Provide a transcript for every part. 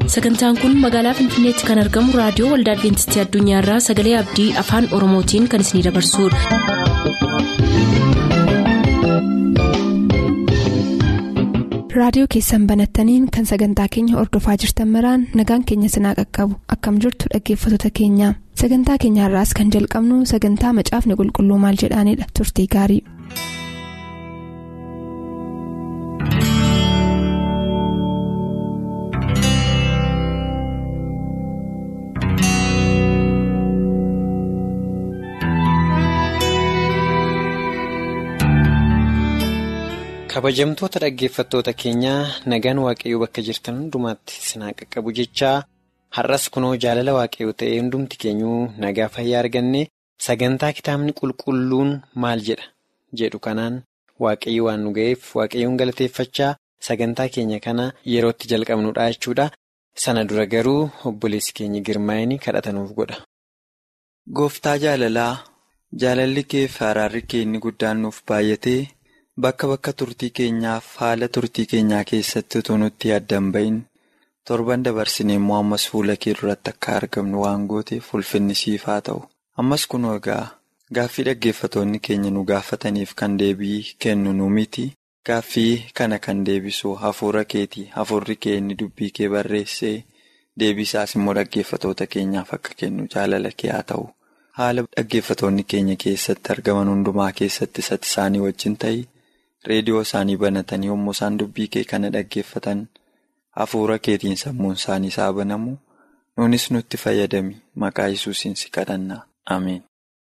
sagantaan kun magaalaa finfinneetti kan argamu raadiyoo waldaa adventistii addunyaarraa sagalee abdii afaan oromootiin kan isinidabarsudha. raadiyoo keessan banattaniin kan sagantaa keenya ordofaa jirtan maraan nagaan keenya sinaa qaqqabu akkam jirtu dhaggeeffattoota keenya sagantaa keenyaarraas kan jalqabnu sagantaa macaafni qulqulluu maal jedhaanidha turtii gaarii. kabajamtoota dhaggeeffattoota keenyaa nagaan waaqayyoo bakka jirtan hundumaatti sinaa qaqqabu jechaa har'as kunoo jaalala waaqayyoo ta'ee hundumti keenyuu nagaa fayyaa arganne sagantaa kitaabni qulqulluun maal jedha jedhu kanaan waaqayyo waan nu ga'eef waaqayyoon galateeffachaa sagantaa keenya kana yerootti jalqabnudha jechuudha sana dura garuu obboleessi keenya girmaa'anii kadhatanuuf godha. gooftaa jaalalaa jaalalli kee fi araarri kee inni guddaan nuuf baay'atee. Bakka bakka turtii keenyaaf haala turtii keenyaa keessatti utuu nutti addan bahin torban dabarsine immoo ammas fuula kee duratti akka argamnu waan gooteef ulfinni siif haa ta'u. Ammas kunoo egaa gaaffii dhaggeeffatoonni keenya nu gaafataniif kan deebii kennu nu miti. Gaaffii kana kan deebisu hafuura keeti. Hafuurri kee inni dubbii kee barreessee deebisaas immoo dhaggeeffatoota keenyaaf akka kennu jaalala kee haa ta'u. Haala dhaggeeffatoonni keenya keessatti argaman hundumaa keessatti isatti isaanii wajjin ta'i. reediyoo isaanii banatanii yommuu isaan dubbii kee kana dhaggeeffatan hafuura keetiin sammuun isaanii isaa banamu nunis nutti fayyadami maqaa yesuusiin si kadhanna ameen.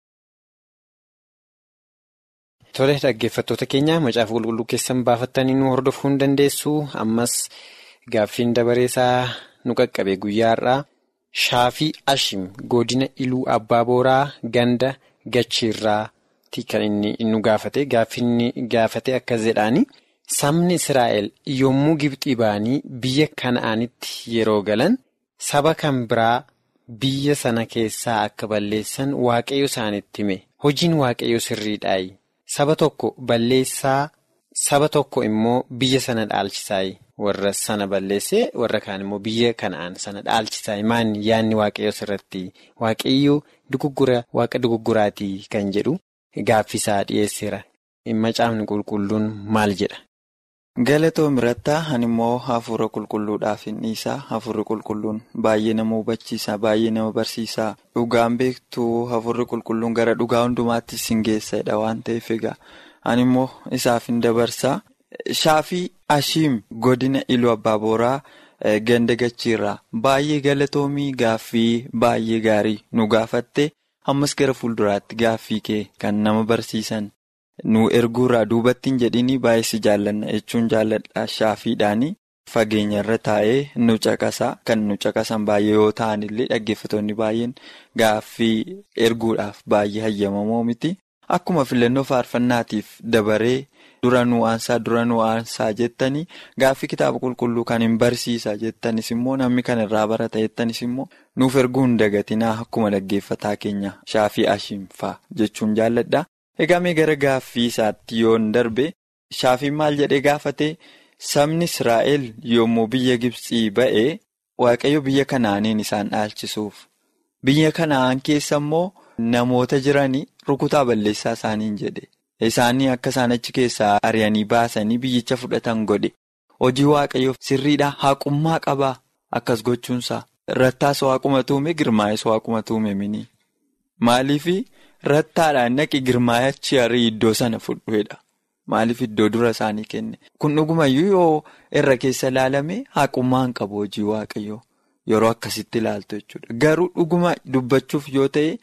Tole dhaggeeffattoota keenya macaafa qulqulluu keessan baafattanii nu hordofuu hin dandeessu ammas gaaffiin dabareesaa nu qaqqabe guyyaa har'aa shaafii ashim godina iluu abbaa booraa ganda gachiirraa. kan inni nu gaafate gaaffinni gaafate akkas jedhaani sabni israa'el yommuu gibxii ba'anii biyya kana'aanitti yeroo galan saba kan biraa biyya sana keessaa akka balleessan waaqayyo isaanitti hime hojiin waaqayyo sirriidhaayi saba tokko balleessaa saba tokko immoo biyya sana dhaalchisaayi warra sana balleessee warra kaan immoo biyya kana'aan sana dhaalchisaayi maanni yaanni waaqayyo sirratti waaqayyo duguggura waaqa dugugguraatii kan jedhu. Gaaffisaa dhiyeesseera. Macaafni qulqulluun maal jedha? Galatoom irrattaa ani immoo hafuura qulqulluudhaaf hin dhiisaa. Hafuurri qulqulluun baay'ee nama hubachiisa. Baay'ee nama barsiisa. Dhugaan beektuu hafuurri qulqulluun gara dhugaa hundumaatti sin geessadha waan ta'eef egaa. Ani immoo isaaf hin dabarsaa. Shaafii Ashiim godina Iluu Abbaa Booraa ganda gachiirraa baay'ee galatoomii gaaffii baay'ee gaarii nu gaafatte. ammas gara fuulduraatti gaaffii kee kan nama barsiisan nu erguurraa duubatti hin jedhini baay'ee si jaallanna jechuun jaalladha shaafiidhaani fageenya irra taa'ee nu caqasa kan nu caqasan baay'ee yoo ta'an illee dhaggeeffatoonni baay'een gaaffii erguudhaaf baay'ee hayyamamoo miti akkuma filannoo faarfannaatiif dabaree dura nu aansaa dura nu aansaa jettanii gaaffii kitaaba qulqulluu kan hin barsiisa jettanis immoo namni kan irraa barata jettanis immoo. nuuf erguu hin dagatinaa akkuma dhaggeeffataa keenya shaafii ashiimfaa jechuun jaalladha. Egaa mee gara gaaffii isaatti yoon darbe shaafiin maal jedhee gaafate sabni Israa'el yommuu biyya Gibxii ba'e waaqayyo biyya kanaaniin isaan dhaalchisuuf biyya kanaan keessa immoo namoota jiranii rukutaa balleessaa isaaniin jedhe isaanii akka isaan achi keessaa ari'anii baasanii biyyicha fudhatan godhe hojii waaqayyoof sirriidhaa haqummaa qabaa akkas gochuunsaa. Rattaas waaquma tuume girmaa'es waaquma tuume mini maaliif rattaadhaan naqi girmaayachi arii iddoo sana fudhuedha maaliif iddoo dura isaanii kenne kun dhugumayyuu yoo irra keessa ilaalame haqummaan qabu hojii waaqayyoo yeroo akkasitti ilaaltu jechuudha garuu dhuguma dubbachuuf yoo ta'e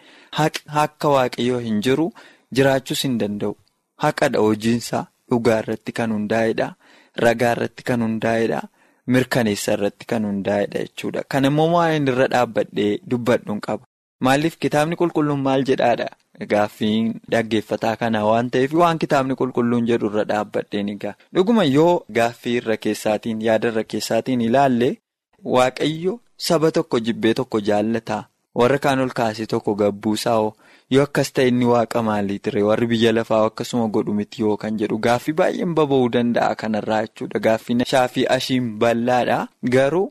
akka waaqayyoo hin jiru jiraachuus hin danda'u haqadha hojiinsaa dhugaa irratti kan hundaa'edha ragaa irratti kan hundaa'edha. mirkaneessa irratti kan hundaa'edha jechuudha. Kan immoo waan irra dhaabbadhee dubbadhuun qaba. Maaliif kitaabni qulqulluun maal jedhaadha? Gaaffiin dhaggeeffataa kana waan ta'eef waan kitaabni qulqulluun jedhu irra dhaabbadheen egaa. Dhuguma yoo gaaffii irra keessaatiin yaada irra keessaatiin ilaalle waaqayyo saba tokko jibbee tokko jaallataa warra kaan ol kaasee tokko gabbuusaa yoo akkas ta'e inni waaqa maalii ture warri biyya lafaa akkasuma godhu miti yoo kan jedhu gaaffii baay'een baba'uu danda'a kanarraa jechuudha gaaffii shaafii ashiin bal'aadha garuu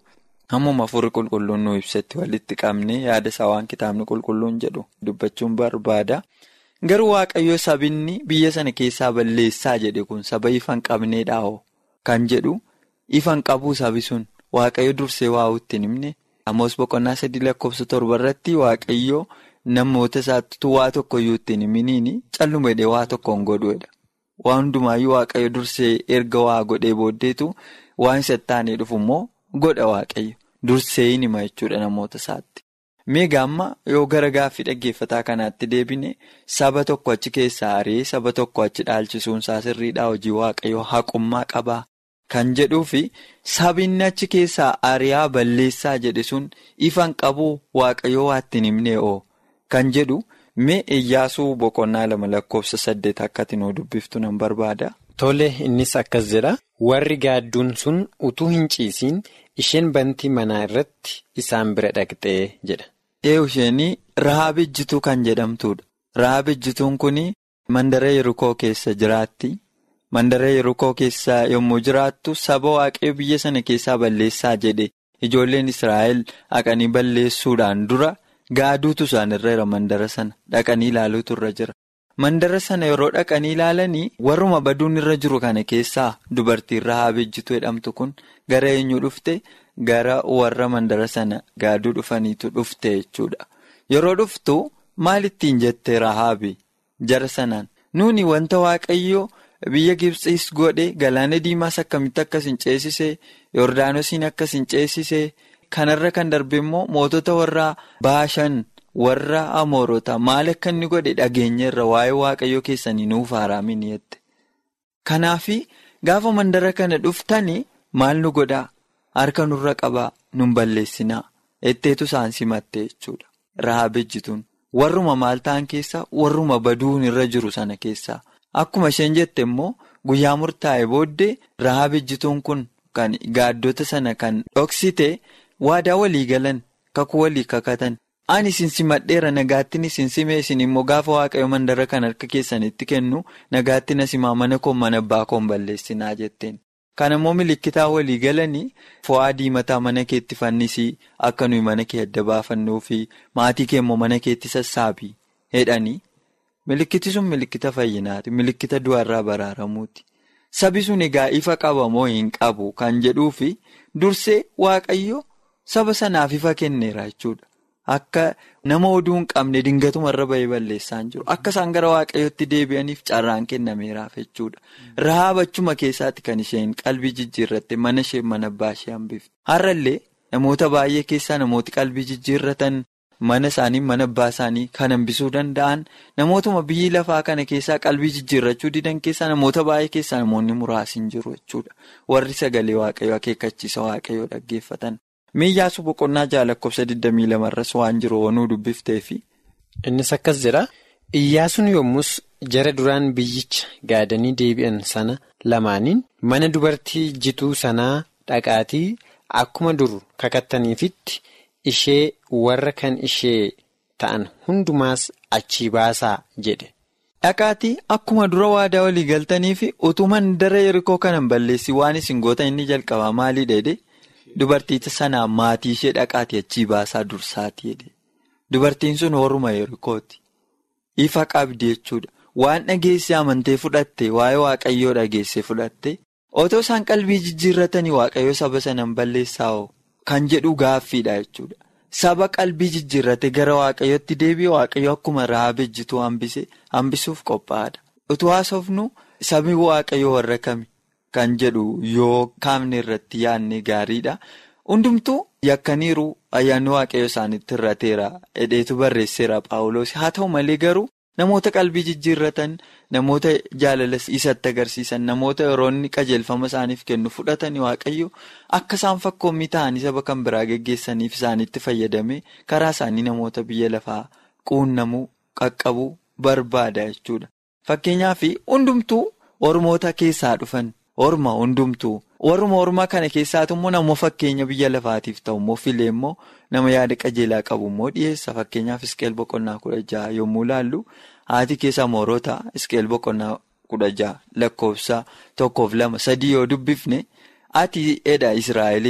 Hammuma hafuurri qulqulluun nu ibsatti walitti qabne yaada isaa waan kitaabni qulqulluun jedhu dubbachuun barbaada. Garuu waaqayyo sabinni biyya sana keessaa balleessaa jedhe kun saba ifan qabneedhaa'oo kan jedhu ifan qabuu sabi sun waaqayyo dursee waa ittiin himne. Amoos boqonnaa sadii lakkoofsa torba irratti waaqayyo namoota isaatti waa tokkoyyuu ittiin himiniin calluma jedhee waa tokkoon godhuudha. Waan hundumaayyuu waaqayyo dursee erga waa godhee booddeetu waan isa taanee dhufu immoo godha waaqayyo. Dursee hin hima jechuudha namoota isaatti. Meegaa amma yoo gara gaaffii dhaggeeffataa kanaatti deebine saba tokko achi keessaa ari'ee saba tokko achi dhaalchisuun isaa sirriidhaa hojii waaqayyo haqummaa qabaa. Kan jedhuu fi sabinni achi keessaa ari'aa balleessaa jedhe sun ifan qabuu waaqayyoo waa ittiin himne oo kan jedhu mee iyyaasuu boqonnaa lama lakkoofsa saddeet akkati nuu dubbiftu nan barbaada. Tole innis akkas jedha warri gaadduun sun utuu hin ciisiin isheen bantii manaa irratti isaan bira dhaqxee jedha. Ee isheenii Rahaab ejjituu kan jedhamtuudha. Rahaab ejjituun kun mandara Yerukoo keessa jiraatti. Mandara Yerukoo keessa yommuu jiraattu saba waaqayyo biyya sana keessaa balleessaa jedhe ijoolleen Israa'el dhaqanii balleessuudhaan dura gaaduutu isaanirra jira mandara sana dhaqanii ilaaluutu irra jira. Mandara sana yeroo dhaqanii ilaalanii warruma baduun irra jiru kana keessaa dubartiin Rahaab ejjituu jedhamtu kun gara eenyu dhufte gara warra mandara sana gaaduu dhufaniitu dhufte jechuudha. Yeroo dhuftu maal ittiin jette Rahaabi jara sanaan nuuni wanta waaqayyo. Biyya Gibsiis godhe galaana diimaas akkamitti akkas hin ceesisee Yordaanosiin akkas hin ceesisee kanarra kan darbe immoo mootota warra baashan warra amoorota maal akka inni godhe dhageenyeerra waa'ee waaqayyoo keessanii nuuf haaraamin jette. Kanaafi gaafa mandara kana dhuftanii maal nu godhaa harka nurra qabaa nun balleessinaa etteetu isaan simatte jechuudha. Rahaab ejjituun warruma maal ta'an keessaa warruma baduun irra jiru sana keessaa. Akkuma isheen jette immoo guyyaa murtaa'e booddee Rahaab ejjituun kun kan gaaddota sana kan dhoksite waadaa walii galan kakuu walii kakatan. Ani isin simadheera nagaattiin isin simee isin immoo gaafa waaqayyo mandara kan harka keessanitti kennu nagaattiin asimaa mana koo mana abbaa koon balleessinaa jetteen. Kan immoo milikkitaa walii galanii fo'aa diimataa mana keetti fannisii akka nuyi mana kee adda baafannuu fi maatii kee immoo mana keetti sassaabii jedhanii. Milikkiti sun milikkita fayyinaati. Milikkita du'arraa baraaramuuti. Sabi sun egaa ifa qaba moo hin qabu kan jedhuu fi dursee waaqayyo saba sanaaf ifa kenneera jechuudha. Akka nama oduu hin qabne dingatumarra bahee balleessaa hin jiru. Akka isaan gara waaqayyootti deebi'aniif carraan kennameeraaf jechuudha. Rahaab achuma keessaatti kan isheen qalbii jijjiirratte mana ishee mana abbaa ishee hambifte. Har'allee namoota baay'ee keessaa namooti qalbii jijjiirratan. Mana isaanii mana abbaa isaanii kan hambisuu danda'an namootuma biyyi lafaa kana keessaa qalbii jijjiirrachuu didan keessaa namoota baay'ee keessaa namoonni muraasni hin jiru jechuudha. Warri sagalee waaqayyoo akeekkachiisa waaqayyoo dhaggeeffatan. Iyyaasuu boqonnaa jaha lakkoofsa 22 irras waan jiru onuu dubbifteefi. Innis akkas jedha. Iyyaasuun yommus jara duraan biyyicha gaadanii deebi'an sana lamaaniin mana dubartii jituu sanaa dhaqaatii akkuma dur kakattaniifitti. ishee warra kan ishee ta'an hundumaas achii baasaa jedhe. Dhaqaatii akkuma dura waadaa walii galtanii fi utuu mandara yerikoo kanan balleessi waan isin goota inni jalqabaa maalii dheedhe dubarticha sanaa maatii ishee dhaqaatii achii baasaa dursaati jedhe. Dubartiin sun horuma yerikooti. Ifa qabdi jechuudha. Waan dhageessee amantee fudhatte waa'ee waaqayyoo dhageessee fudhatte otoo isaan qalbii jijjiirratanii waaqayyoo saba sanaan balleessaa'oo. Kan jedhu gaaffiidha jechuudha. Saba qalbii jijjiirrate gara waaqayyootti deebi'e waaqayyo akkuma Rahaab ejjituu hambise hambisuuf qophaa'aadha. Utuu haasofnu sabni waaqayyoo warra kami kan jedhu yoo kaafne irratti yaadne gaariidha. Hundumtuu yakkaniiru ayyaanni waaqayyoo isaanitti hir'ateera. Hidheetu barreesseera Paawuloos. Haa ta'u malee garuu namoota qalbii jijjiirratan namoota jaalala isatti agarsiisan namoota yeroo inni qajeelfama isaaniif kennu fudhatanii waaqayyo akka isaan fakkoommii ta'anii saba kan biraa geggeessaniif isaanitti fayyadame karaa isaanii namoota biyya lafaa quunnamuu qaqqabuu barbaada jechuudha. Fakkeenyaaf hundumtuu ormoota keessaa dhufan orma hundumtuu warruma ormaa kana keessaatu immoo nama fakkeenya biyya lafaatiif ta'u immoo filee immoo nama yaada qajeelaa qabu immoo dhiyeessa fakkeenyaaf iskeel boqonnaa kudha jaha yommuu laallu. Haati keessa moorota iskeel boqonnaa kudha jaha lakkoofsa tokkoof lama sadii yoo dubbifne ati edha Israa'eliin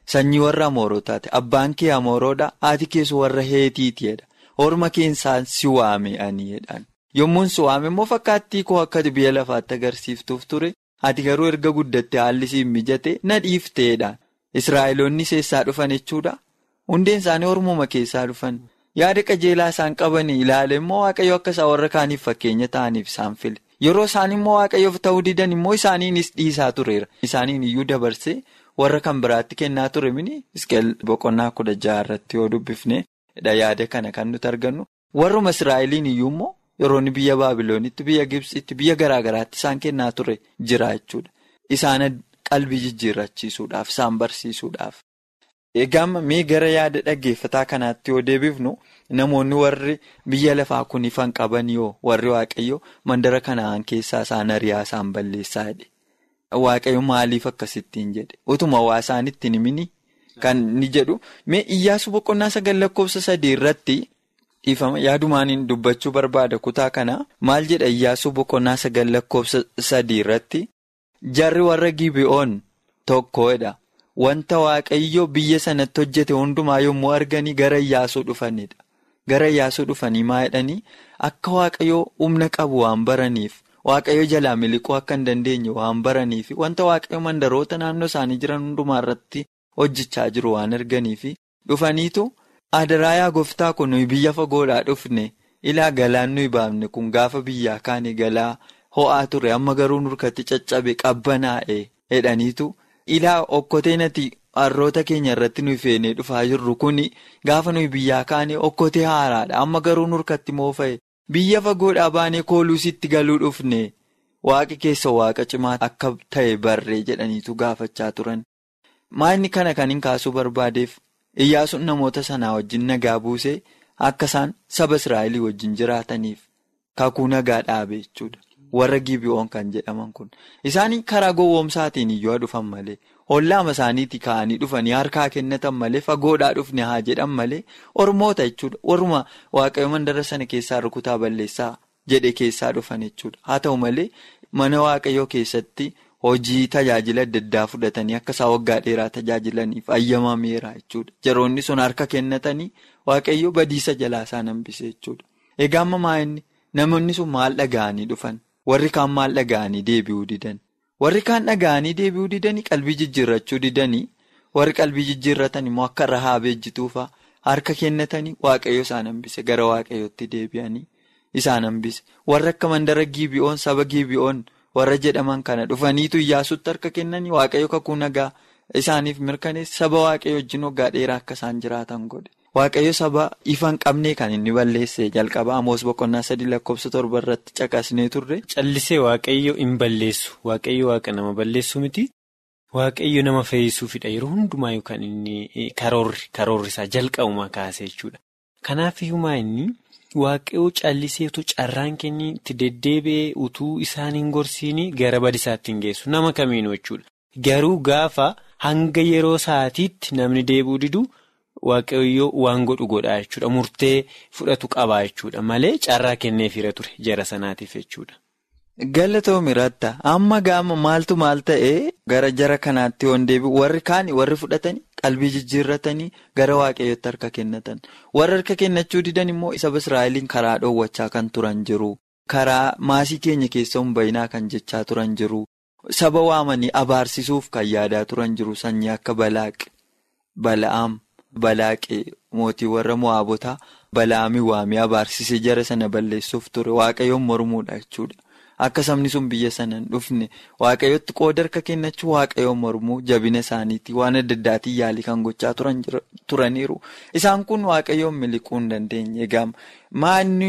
Sanyii warra Amoorotaati. Abbaan kee Amooroodha. Haati keessa warra Heetiitiidha. Orma keessaan si waame ani jedhaan. Yommuun si waame immoo fakkaattii koo akka biyya lafaatti agarsiiftuuf ture. Ati garuu erga guddatte haalli siin mijate na dhiifteedhaan. Israa'eloonni seessaa dhufan jechuudha. Hundeen isaanii ormuma keessaa dhufan. Yaada qajeelaa isaan qaban ilaale immoo waaqayyo akka isaan warra kaaniif fakkeenya ta'aniif isaan file. Yeroo isaan immoo waaqayyoof ta'uu didan immoo isaaniinis dhiisaa tureera. Isaaniin iyyuu dabarsee warra kan biraatti kennaa ture mini Isqeel boqonnaa kudha jaha irratti yoo dubbifne yaada kana kan nuti argannu. Warruma Israa'eliin iyyuu immoo yeroo biyya Baabiloonitti, biyya Gibsitti, biyya garaa garaatti isaan kennaa ture jira jechuudha. Isaan qalbii jijjiirrachiisuudhaaf, isaan barsiisuudhaaf. Egaa mee gara yaada dhaggeeffataa kanaatti yoo deebifnu namoonni warri biyya lafaa kun ifan qaban yoo warri waaqayyo mandara kanaan keessaa isaan ari'aa isaan balleessaa jedhe. Waaqayyo maaliif akkasittiin jedhe utuma waa isaan ittiin himini kan ni jedhu mee iyyaasu boqonnaa sagal lakkoofsa sadii irratti dhiifama yaadumaan dubbachuu barbaada kutaa kana maal jedha iyyaasu boqonnaa sagal lakkoofsa sadii irratti jarri warra gibi'oon tokkodha. Wanta waaqayyo biyya sanatti hojjete hundumaa yommuu arganii gara Iyyaasuu dhufanidha. Gara Iyyaasuu dhufanii maa jedhanii akka waaqayyo humna qabu waan baraniif waaqayyo jalaa miliquu akka hin dandeenye waan baraniif wanta waaqayyo mandaroota naannoo isaanii jiran hundumaa irratti hojjechaa jiru waan arganiif dhufaniitu adaraa yaa gooftaa kun nuyi biyya fagoodhaa dhufne ilaa galaan nuyi baafne kun gaafa biyyaa kaane galaa ho'aa ture amma garuu nurkatti caccabe qabbanaa'e jedhaniitu. Ilaa okkotee nati harroota keenya irratti nuyi feenee dhufaa jirru kuni gaafa nuyi biyyaa kaane okkotee haaraadha. Amma garuu nurkatti moofa'e biyya fagoodhaa baanee kooluusitti galuu dhufne waaqi keessa waaqa cimaa akka ta'e barree jedhaniitu gaafachaa turan. Maalni kana kan hin kaasuu barbaadeef iyyaasuun namoota sanaa wajjin nagaa buusee akka isaan saba Israa'elii wajjin jiraataniif kakuu nagaa dhaabe jechuudha. Warra gibi'oon kan jedhaman kun isaanii karaa gowwoomsaatiin iyyuu dhufan malee hollaama isaaniitti ka'anii dhufanii harkaa kennatan malee fagoodhaa dhufne haa jedhan malee ormoota jechuudha warruma waaqayyo mandara sana keessaa rukutaa balleessaa jedhe keessaa dhufan jechuudha haa ta'u malee mana waaqayyoo keessatti hojii tajaajila adda addaa fudhatanii akka isaa waggaa dheeraa tajaajilaniif ayyamameera jechuudha jaroonni sun harka kennatanii waaqayyo badiisa jalaa isaan hambise jechuudha egaa ammaa inni namoonni sun maal dhaga'anii dhufan. Warri kaan maal dhaga'anii deebi'uu didan warri kaan dhaga'anii deebi'uu didanii qalbii jijjiirrachuu didanii warri qalbii jijjiirratan immoo akka rahaab ejjituufaa harka kennatanii waaqayyo isaan hambise gara waaqayyootti deebi'anii isaan hambise warri akka mandara gibi'oon saba gibi'oon warra jedhaman kana dhufaniitu iyyaasuutti harka kennanii waaqayyo kakuu nagaa isaaniif mirkaneesse saba waaqayyo wajjin waggaa dheeraa akka isaan jiraatan godhe. Waaqayyo saba ifa hin qabne kan inni balleesse jalqaba Amoos boqonnaa sadii lakkoofsa torba irratti caqasnee turre. Callisee waaqayyo hin balleessu waaqayyo waaqa nama balleessu miti waaqayyo nama fayyisuufidha yeroo hundumaa yookaan inni karoorri karoorri isaa jalqabuma kaase jechuudha. Kanaaf iyyumaa inni waaqayyo callisee utuu carraan kennii itti deddeebi'ee utuu isaan hin gorsiini gara badisaatti hin geessu nama kamiinuu jechuudha. Garuu gaafa hanga yeroo sa'aatiitti namni deebi'uu didu. Waaqayyoo waan godhu godhaa jechuudha. Murtee fudhatu qabaa jechuudha. Malee carraa kenneefira ture jara sanaatiif jechuudha. Galatoom irratti amma gaama maaltu maal ta'ee gara jara kanaatti yoon deebi'u warri kaan warri fudhatanii qalbii jijjiirratanii gara waaqayyootti harka kennatan. Warri harka kennachuu didan immoo saba Israa'eliin karaa dhoowwachaa kan turan jiru. Karaa maasii keenya keessa hin bayinaa kan jechaa turan jiru. Saba waamanii abaarsisuuf kan yaadaa turan jiru sanyii akka Balaaq, Bala'aam. Balaaqee mootii warra mo'aabotaa balaamii waamee abaarsisee jara sana balleessuuf ture waaqayyoon mormuudha jechuudha. Akka sabni sun biyya sana hin dhufne waaqayyootti qooda harka kennachuu waaqayyoon mormuu jabina isaaniitii waan adda addaatiin yaalii kan gochaa turaniiru. Isaan kun waaqayyoon miliquu hin dandeenye. Egaa maanni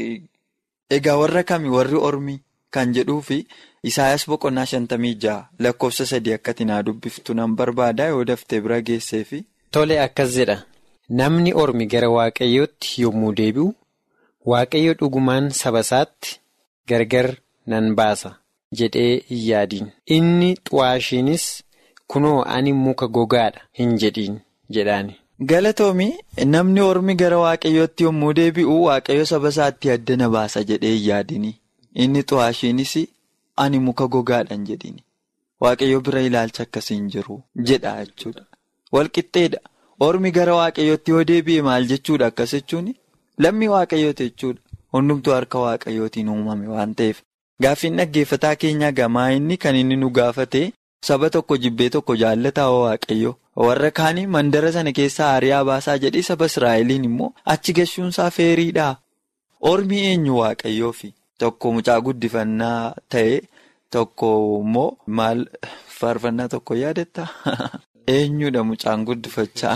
egaa warra kami warri ormii kan jedhuufi Isaayyaas boqonnaa shantamii jaha lakkoofsa sadii akkatti naa dubbiftu nan barbaada yoo daftee bira geesseefi. Tole akkas jedha namni ormi gara waaqayyootti yommuu deebi'u waaqayyo dhugumaan saba isaatti gargar nan baasa jedhee hin yaadiin inni xu'aashiinis kunoo ani muka gogaadha hin jedhiin jedhaani. Galatoomii namni ormi gara waaqayyootti yommuu deebi'u waaqayyo saba isaatti addana baasa jedhee hin yaadini inni xu'aashiinis ani muka gogaadha hin jedhini waaqayyo bira ilaalcha akkasii hin jiru jedha jechuudha. walqixxeedha. Ormi gara waaqayyootti yoo deebi'e maal jechuudha akkas jechuun lammii waaqayyooti jechuudha. Hundumtuu harka waaqayyootiin uumame waan ta'eef. Gaaffiin dhaggeeffataa keenyaa gamaa inni kan inni nu gaafate saba tokko jibbee tokko jaallataa waaqayyo. Warra kaanii mandara sana keessaa ari'aa baasaa jedhee saba Israa'eliin immoo achi gashuunsaa feeriidha. Ormi eenyu waaqayyoofi tokko mucaa guddifannaa ta'e tokko immoo maal faarfannaa tokko yaadatta? Eenyudha mucaan guddifachaa?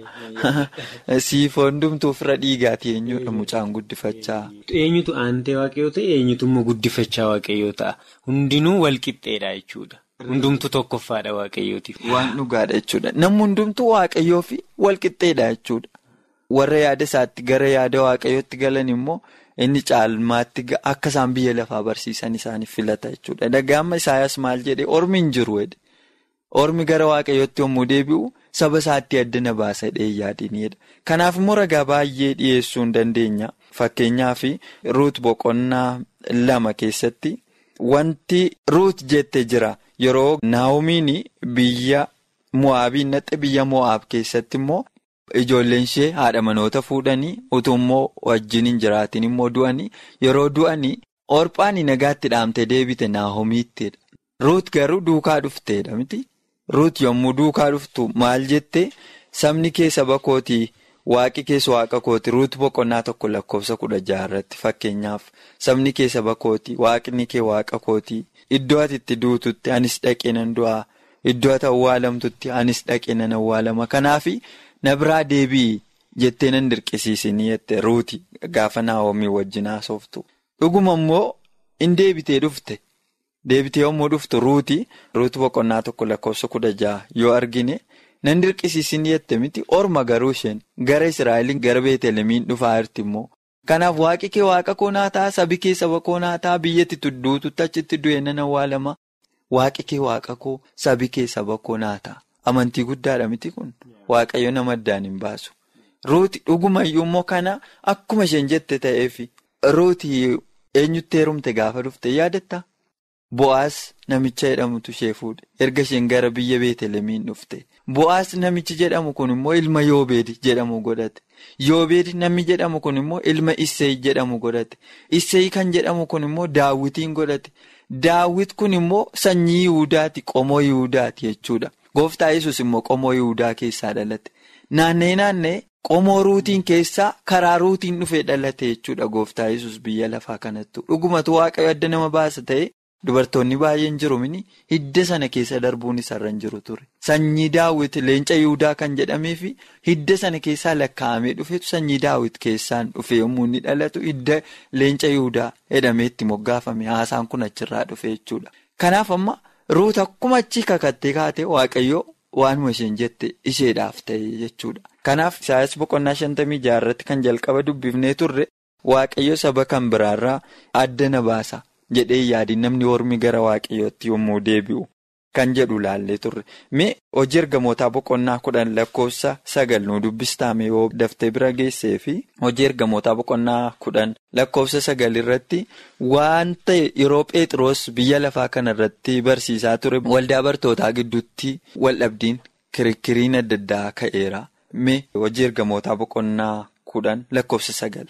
Siifoon dumtuu fira dhiigaati eenyudha mucaan guddifachaa? Eenyutu aantee waaqayyoo ta'e eenyutu immoo guddifachaa waaqayyoo ta'a. Hundinuu walqixxeedha jechuudha. Hundumtuu tokkoffaadha waaqayyootiif. Waan dhugaadha jechuudha. Namni hundumtuu waaqayyoo fi walqixxeedha jechuudha. Warra yaada isaatti gara yaada waaqayyootti galan immoo inni caalmaatti akka isaan biyya lafaa barsiisan isaaniif filata jechuudha. Dhagaama Isaayyaas maal jedhee ormi hin jiru jedhe. Ormi gara waaqayyootti yommuu deebi'u saba isaatti addana baasa yaadinidha. Kanaaf immoo ragaa baay'ee dhiyeessuu hin dandeenya. Fakkeenyaaf ruut boqonnaa lama keessatti wanti ruut jette jira. Yeroo naa'omiin biyya mo'aabiin naqxe biyya mo'aab keessatti immoo ijoolleen ishee haadha manoota fuudhanii utuu immoo wajjin hin jiraatin immoo du'anii yeroo du'anii orphaan nagaatti dhaamte deebite naa'omiittidha. Ruut garuu duukaa dhufteedha miti. Ruut yommuu duukaa dhuftu maal jette sabni kee saba kootii waaqi keessa waaqa kooti ruut boqonnaa tokko lakkoofsa kudha jaha irratti fakkeenyaaf sabni kee saba kootii waaqni kee waaqa kootii. Iddoo ati itti duututti anis dhaqee nan du'aa iddoo ati awwaalamtutti anis dhaqee nan awwaalama kanaaf na biraa deebi'i jettee nan dirqisiisinii jette ruuti gaafa naawomii wajjin haasoftu. Dhuguma immoo in deebitee dhufte deebitee yommuu dhuftu ruuti ruuti boqonnaa tokko lakkoofsa kudha jaha yoo argine nan dirqisiisinii jette miti orma garuu isheen gara Israa'eliin gara Beetelemiin dhufaa jirti immoo. Kanaaf waaqi kee waaqa koonaa ta'a sabi kee saba koonaa ta'a biyyatti tudduututti achitti du'e nan awwaalama waaqi kee waaqa koo sabi kee saba koonaa ta'a amantii guddaadha miti kun waaqayyo nama addaan hin baasu. Ruuti dhugumayyuu immoo kana akkuma isheen jette ta'eefi ruuti eenyutti heerumte gaafa dhufte yaadatta Bo'aas namicha jedhamutu ishee fuudhe erga isheen gara biyya Beetelemiin dhufte. Bo'aas namichi jedhamu kun immoo ilma Yoobeedi jedhamu godhate. Yoobeedi namni jedhamu kun immoo ilma Isseey jedhamu godhate. Isseey kan jedhamu kun immoo Daawwitiin godhate. Daawwit kun immoo sanyii Yihudaati qomoo Yihudaati jechuudha. Gooftaa Yesus immoo qomoo Yihudaa keessaa dhalate. Naannee naannee qomoo ruutiin keessaa karaa ruutiin dhufee dhalate jechuudha gooftaa Yesus biyya lafaa kanattu. Dhugumatu waaqayyo adda nama baasa ta'e. Dubartoonni baay'een jiru mini hidda sana keessa darbuun isarra hin jiru ture. Sanyii daawwit leenca Yihudaa kan jedhamee fi hidda sana keessaa lakkaa'amee dhufetu sanyii daawwit keessaan dhufe yommuu inni dhalatu hidda leenca Yihudaa jedhamee itti moggaafame haasaan kun achirraa dhufe jechuudha. Kanaaf amma ruuta akkuma achi kakattee kaate waaqayyoo waanuma isheen jette isheedhaaf ta'e jechuudha. Kanaaf Isaayyaas boqonnaa shantamii jaha irratti kan jalqaba dubbifnee turre waaqayyo saba kan biraarraa adda na baasa. jedhee yaadiin namni ormi gara waaqayyootti yommuu deebi'u kan jedhu laallee turre mee hojii ergamootaa boqonnaa kudhan lakkoofsa sagal nu dubbistaame yoo daftee bira geessee fi hojii ergamootaa boqonnaa kudhan lakkoofsa sagal irratti waan ta'e yeroo Pheexroos biyya lafaa kana irratti barsiisaa ture waldaa bartootaa gidduutti waldhabdiin kirikiriin adda addaa ka'eera mee hojii ergamootaa boqonnaa kudhan lakkoofsa sagal.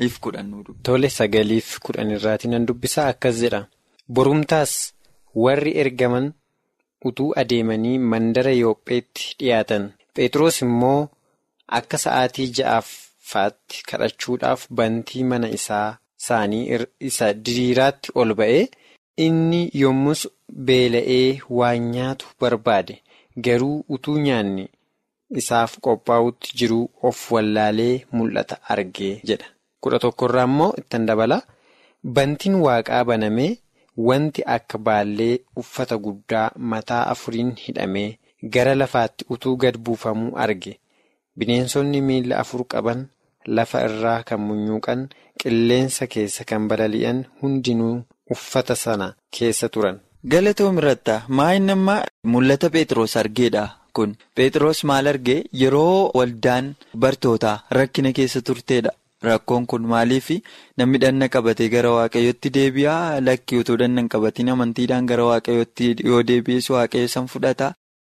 Tole sagaliif kudhan irraatii nan dubbisaa akkas jedha. Borumtaas warri ergaman utuu adeemanii mandara Yoopheetti dhiyaatan. Phexros immoo akka sa'aatii ja'affaatti kadhachuudhaaf bantii mana isaa isaanii isa diriiraatti ol ba'ee inni yommus beela'ee waan nyaatu barbaade garuu utuu nyaanni isaaf qophaa'utti jiruu of wallaalee mul'ata argee jedha. kudha tokkorraa immoo ittan dabala bantiin waaqaa banamee wanti akka baallee uffata guddaa mataa afuriin hidhamee gara lafaatti utuu gad buufamuu arge bineensonni miila afur qaban lafa irraa kan munyuuqan qilleensa keessa kan balali'an hundinuu uffata sana keessa turan. Galatoom irratti maayin ammaa mul'ata Pheexroos argeedha kun Pheexroos maal argee yeroo waldaan bartootaa rakkina keessa turteedha. Rakkoon kun maaliif namni dhanna qabatee gara waaqayyootti deebi'aa lakkii utuu dhanna hin qabatiin amantiidhaan gara waaqayyootti yoo deebi'es waaqayyo san fudhata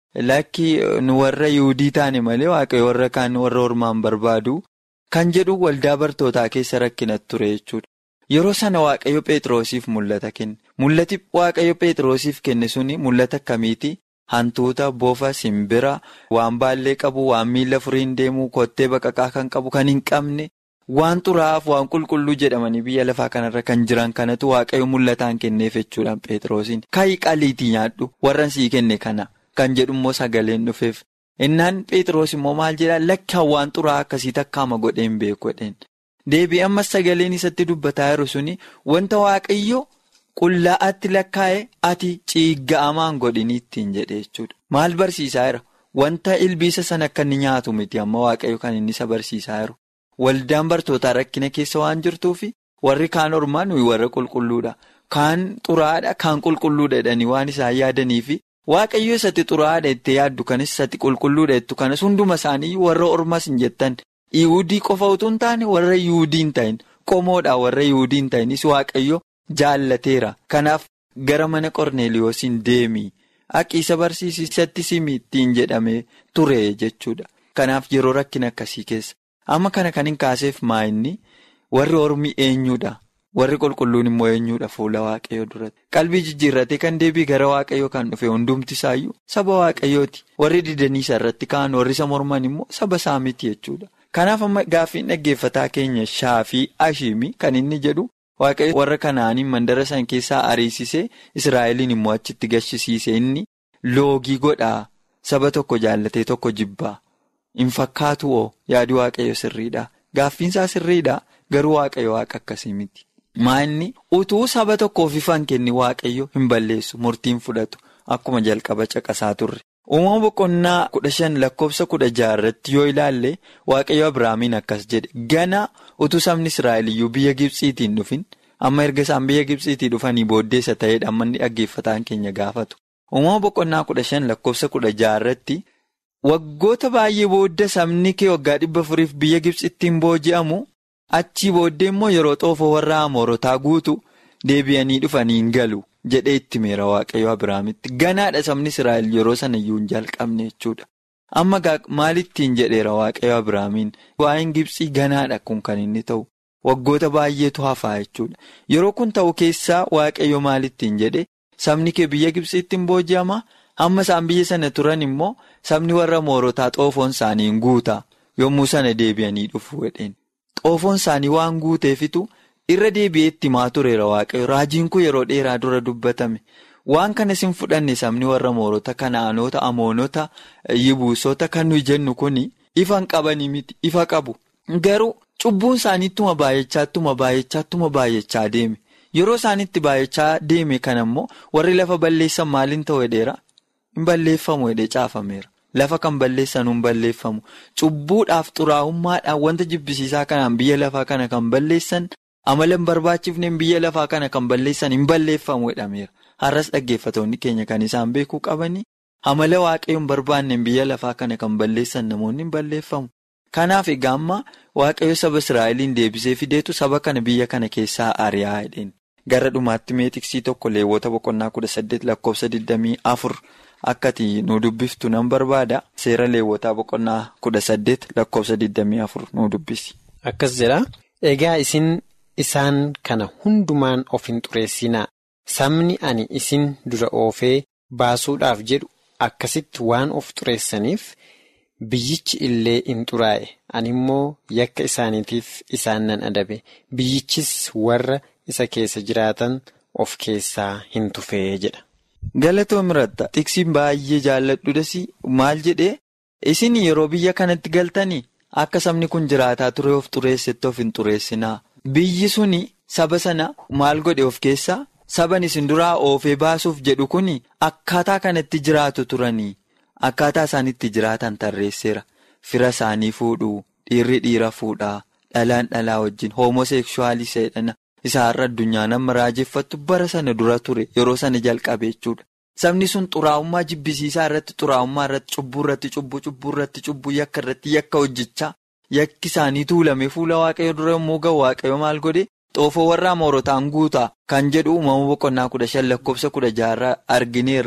lakki nu warra yuudii taane malee waaqayyo warra kaan warra ormaan barbaadu kan jedhu waldaa bartootaa keessa rakkinatti ture jechuudha. Yeroo sana waaqayyo Pheexroosiif mul'ata kenne. Mul'ati waaqayyo Pheexroosiif kenne suni mul'ata akkamiiti? Hantuuta, bofa, simbira, waan baallee qabu, waan miila furiin deemu, kottee baqaqaa kan qabu, kan hin qabne, waan xuraa'aaf, waan qulqulluu jedhamanii biyya lafaa kanarra kan jiran kanatu waaqayyo mul'ataan kenneef jechuudhaan Pheexroosiin. Ka'ii qaliitii nyaadhu warran sii kenne kana kan jedhummoo sagaleen dhufeef. Innaan Pheexroos immoo maal jedhaa lakkaan waan xuraa'aa akkasii takkaama godheen beeku jedheen. Deebii ammas sagaleen isatti dubbataa jiru suni wanta waaqayyo. Qullaa'aatti lakkaa'e ati ciigga'amaan godhini ittiin jedhe jechuudha. Maal barsiisaa jira? Wanta ilbiisa sana akka inni nyaatu miti amma waaqayyo kan inni isa barsiisaa jiru. Waldaan bartootaa rakkina keessa waan jirtuufi warri kaan ormaa nuyi warra qulqulluudha. Kaan xuraadha, kaan qulqulluudha jedhanii waan isaan yaadaniifi waaqayyo isatti xuraadha itti yaaddu kanis isatti qulqulluudha jettu kanas hunduma isaanii warra ormas hin jettan. Yihuudii qofa utuu hin taane warra Yihuudii hin ta'in qomoodha warra Yihuudii hin ta'inis waaqayyo. Jaallateera kanaaf gara mana qorneeliyoosiin deemii haqiisa barsiisatti simii ittiin jedhamee ture jechuudha kanaaf yeroo rakkina akkasii keessa amma kana kan hin kaaseef maa'inni warri ormi eenyuudha warri qulqulluun immoo eenyuudha fuula waaqayyoo duratti qalbii jijjiirratee kan deebii gara waaqayyoo kan dhufe hundumti isaayyuu saba waaqayyooti warri didaniisa irratti ka'an warri isa morman immoo saba isaa miti jechuudha kanaaf amma gaaffiin dhaggeeffataa keenya shaafii ashiimii kan inni jedhu. Waaqayyo warra kanaaniin mandara san keessaa ariisisee Israa'eliin immoo achitti gashisiise inni loogii godhaa saba tokko jaallatee tokko jibbaa hin fakkaatu oo yaadi waaqayyo sirriidha. Gaaffiinsaa sirriidha garuu waaqayyo waaqa akkasii miti. Maa'inni utuu saba tokkoof ifaan kenni waaqayyo hin balleessu murtiin fudhatu akkuma jalqaba caqasaa turre. Uumama boqonnaa kudha shan lakkoofsa kudha jaha irratti yoo ilaalle waaqayyo Abiraamiin akkas jedhe gana utuu sabni Israa'eliyyuu biyya Gibsiitiin dhufin amma erga isaan biyya Gibsiitii dhufanii booddeessa ta'edha amma inni dhaggeeffataan keenya gaafatu. Uumama boqonnaa kudha shan lakkoofsa kudha jaha irratti waggoota baay'ee booda sabni kee waggaa dhibba afuriif biyya Gibsittiin booji'amu achii booddee immoo yeroo xoofoo warra Amoorotaa guutu deebi'anii dhufanii hin galu. jedhee itti meera waaqayyo Abiraamitti ganaadha sabni Israa'el yeroo sana iyyuu hin jalqabne jechuudha. Amma maalittiin jedheera waaqayyo Abiraamiin waa'een Gibsii ganaadha kun kan inni ta'u waggoota baay'eetu hafaa jechuudha. Yeroo kun ta'u keessaa waaqayyo maalittiin jedhe sabni kee biyya Gibsiitti hin booji'ama amma isaan biyya sana turan immoo sabni warra moorotaa xoofoon isaanii hin guuta yommuu sana deebi'anii dhufu jedheen. Xoofoon isaanii waan guuteefitu. Irra deebi'ee itti maa tureera waaqayyo raajiin kun yeroo dheeraa dura dubbatame waan kanas hin fudhanne sabni warra moorota kanaanota amoonota yibuusota kan nuyi jennu kun ifa hin qabanii miti ifa qabu garuu cubbuun isaaniittuma baay'achaatuma baay'achaatuma baay'achaa deeme yeroo isaaniitti baay'achaa deeme kana immoo warri lafa balleessan maaliin ta'u hedheera hin balleeffamu hedhee caafameera lafa kan balleessan hin balleeffamu cubbuudhaaf xuraa'ummaadhaan wanta jibbisiisaa kanaan biyya lafaa kana kan balleessan. amala hin barbaachifneen biyya lafaa kana kan balleessan hin balleeffamu jedhameera har'as dhaggeeffatoonni keenya kan isaan beekuu qabanii amala waaqayyoon barbaanneen biyya lafaa kana kan balleessan namoonni hin balleeffamu kanaaf egaa amma waaqayyo saba israa'eliin deebisee fideetu saba kana biyya kana keessaa ari'aa jedheen gara dhumaatti meetiksii tokko leewwota boqonnaa kudha saddeet lakkoofsa digdamii afur akkati nu dubbiftu nan barbaada seera leewwotaa boqonnaa kudha saddeet lakkoofsa digdamii afur nu dubbisi. akkas jedha egaa isin. Isaan kana hundumaan of hin xureessinaa sabni ani isin dura oofee baasuudhaaf jedhu akkasitti waan of xureessaniif biyyichi illee hin xuraa'e ani immoo yakka isaaniitiif isaan nan adabe biyyichis warra isa keessa jiraatan of keessaa hin tufee jedha. Galatoo miratta tiksiin baay'ee jaalladhudhas maal jedhee isin yeroo biyya kanatti galtanii akka sabni kun jiraataa ture of xureessetti of hin xureessinaa. Biyyi suni saba sana maal godhe of keessaa saban isin duraa oofee baasuuf jedhu kun akkaataa kanatti jiraatu turanii akkaataa isaan itti jiraatan tarreesseera fira isaanii fuudhuu dhiirri dhiira fuudhaa dhalaan dhalaa wajjin hoomosekshuwaalii seedhana isa har'a addunyaan amma raajeffattu bara sana dura ture yeroo sana jalqabe jechuudha. Sabni sun xuraa'ummaa jibbisiisaa irratti xuraa'ummaa irratti cubbuu irratti cubbuu cubbuu irratti cubbuu yakka irratti yakka hojjechaa. Yakki isaanii tuulame fuula waaqayyo dura yommuu ga'u waaqayyo maal godhe xoofoo warra amoorotaan guutaa kan jedhu uumama boqonnaa kudha shan lakkoofsa kudha jaha argineerra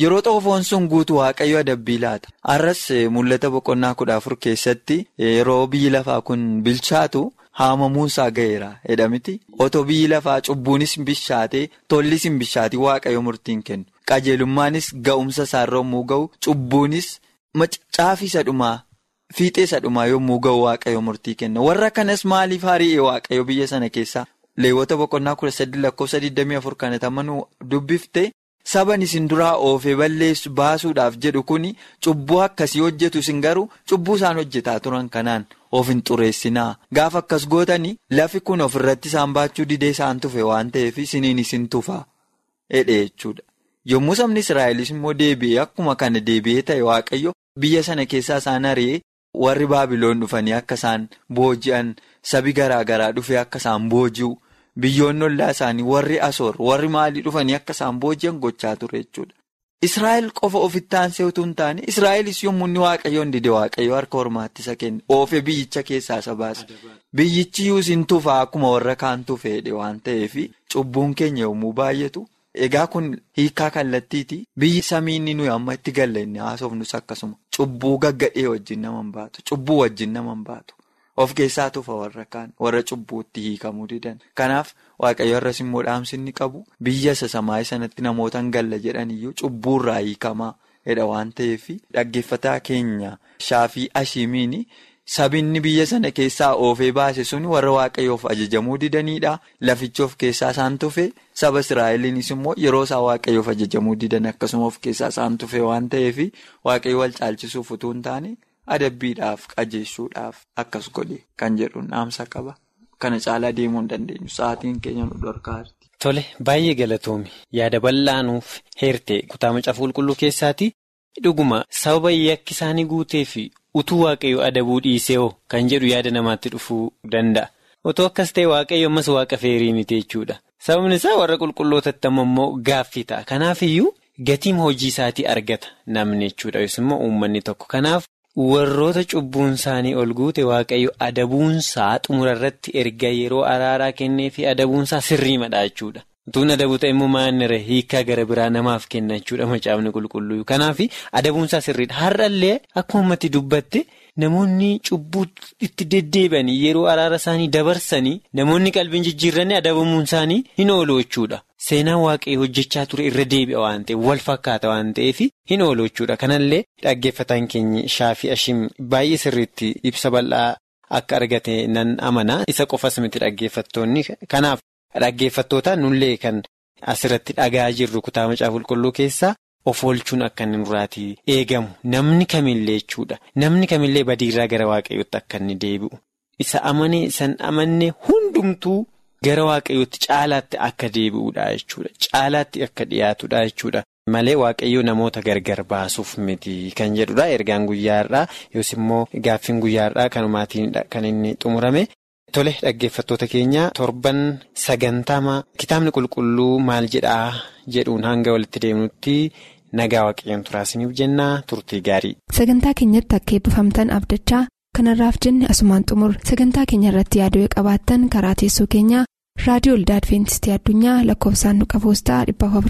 Yeroo xoofoon sun guutu waaqayyo adabbii laata. Arras mul'ata boqonnaa kudha afur keessatti yeroo biyyi lafaa kun bilchaatu haamamuunsaa ga'eera jedhamiti. Otoo biyyi lafaa cubbuunis bishaatee tollis hin bishaatii waaqayyo murtiin kennu. Qajeelummaanis ga'umsa isaarra yommuu ga'u cubbuunis caafisa dhumaa fiixeessa dhumaa yommuu ga'u waaqayyo murtii kenna. Warra kanas maaliif hari'e waaqayyo biyya sana keessaa? Leewwota boqonnaa kudha sadii lakkoofsa 24 kan tamanuu dubbifte. Saban isin duraa oofee balleessu baasuudhaaf jedhu kuni cubbuu akkasii hojjetu isin garuu cubbuu isaan hojjetaa turan kanaan of hin xureessinaa. Gaafa akkas gootanii lafi kun ofirratti isaan baachuu didee isaan tufe waan ta'eef isiniin isin tufa. Hedhe jechuudha. Yommuu sabni Israa'elis immoo deebi'ee akkuma kana deebi'ee ta'e waaqayyo biyya sana keessaa isaan ari'ee warri Baabiloon dhufanii akka isaan booji'an sabi garaa garaa dhufee akka isaan booji'u. Biyyoonni ollaa isaanii warri asoor warri maalii dhufanii akka isaan booji'an gochaa ture jechuudha. Israa'el qofa ofitti aansee utuu hin taane Israa'elis yommuu inni waaqayyoon dide waaqayyo harka hormaatti isa kenne oofee biyyicha keessaa isa baase. Biyyichi yuusin tufaa akkuma warra kaan tufeedhe waan ta'eef cubbuun keenya yommuu baay'atu. Egaa kun hiikaa kallattiiti. Biyyi samii inni nuyi amma itti galla inni haasofnus akkasuma. Cubbuu gaggadhee wajjin nama hin baatu. Cubbuu wajjin nama hin baatu. Of keessaa tufa warra kaan warra cubbuutti hiikamuu didan. Kanaaf waaqayyo irras immoo dhaamsi inni qabu biyya isa samaayii sanatti namoota hin galla jedhaniyyuu cubbuurraa hiikamaa jedha waan ta'eef dhaggeeffataa keenya shaafii ashimiini sabinni biyya sana keessaa oofee baase sun warra waaqayyoof ajajamuu didanidha. Lafichi of keessaa isaan tufe saba Israa'eliinis immoo yeroo isaa waaqayyoof ajajamuu didan akkasuma of keessaa isaan tufe waan ta'eef waaqayyo wal caalchisuuf utuu hin taane. Adabbiidhaaf qajeessuudhaaf akkas godhe kan jedhu dhaamsa qaba. Kana caalaa deemuu hin dandeenyu. Sa'aatiin keenya nu dhorkaati. Tole baay'ee galatoomi yaada bal'aanuuf heerte kutaa macaafa qulqulluu keessaati dhuguma sababa yakki isaanii guutee fi utuu waaqayyo adabuu dhiisee hoo kan jedhu yaada namaatti dhufuu danda'a. Otoo akkas ta'e waaqayyo ammas waaqa feerii miti jechuudha. Sababni isaa warra qulqullootatti ammoo gaaffii ta'a. Kanaaf iyyuu gatiin hojii isaatii argata namni jechuudha yookiin immoo uummanni tokko. Kanaaf warroota cubbuun isaanii ol guute waaqayyo adabuunsaa xumura irratti erga yeroo araaraa kennee fi adabuunsaa sirriimadha jechuudha. Utuun adabuu ta'e immoo maannira hiikaa gara biraa namaaf kenna jechuudha macaafni qulqulluu. Kanaaf adabuunsaa sirriidha. Har'allee akkuma ummati dubbatte namoonni cubbuu itti deddeebi'anii yeroo araara isaanii dabarsanii namoonni qalbiin jijjiiranii adabamuun isaanii hin oolu jechuudha. Seenaan waaqayyo hojjechaa ture irra deebi'a waan ta'eef wal fakkaata waan ta'eef hin oolu jechuudha. Kanallee dhaggeeffataan keenya shaafii ashim baay'ee sirriitti ibsa bal'aa akka argate nan amana. Isa qofas miti dhaggeeffattoonni. Kanaaf dhaggeeffattootaan nullee kan asirratti dhagaa jirru kutaa macaafa qulqulluu keessaa of oolchuun akka inni nurraatii eegamu. Namni kamillee jechuudha. Namni kamillee badiirraa gara waaqayyootti akka inni deebi'u. Isa amanee san amanne hundumtuu. Gara waaqayyootti caalaatti akka deebi'uudha jechuudha. Caalaatti akka dhiyaatudha jechuudha. Malee waaqayyoo namoota gargar baasuuf miti kan jedhudha. Ergaan guyyaarraa yookiin immoo gaaffiin guyyaarraa kanumaatiin kan inni xumurame. Tole dhaggeeffattoota keenya torban sagantama kitaabni qulqulluu maal jedhaa jedhuun hanga walitti deemnutti nagaa waaqayyoon turaasiniif jennaa turtii gaarii. Sagantaa keenyatti akka eebbifamtan abdachaa. kanarraaf jenne asumaan xumur sagantaa keenya irratti yaaduu qabaattan karaa teessoo keenyaa raadiyoo olda adventistii addunyaa lakkoofsaanduqa poostaa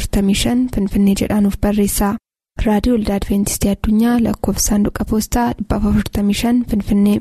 455 finfinnee jedhaanuf barreessa raadiyoo olda adventistii addunyaa lakkoofsaanduqa poostaa 455 finfinnee.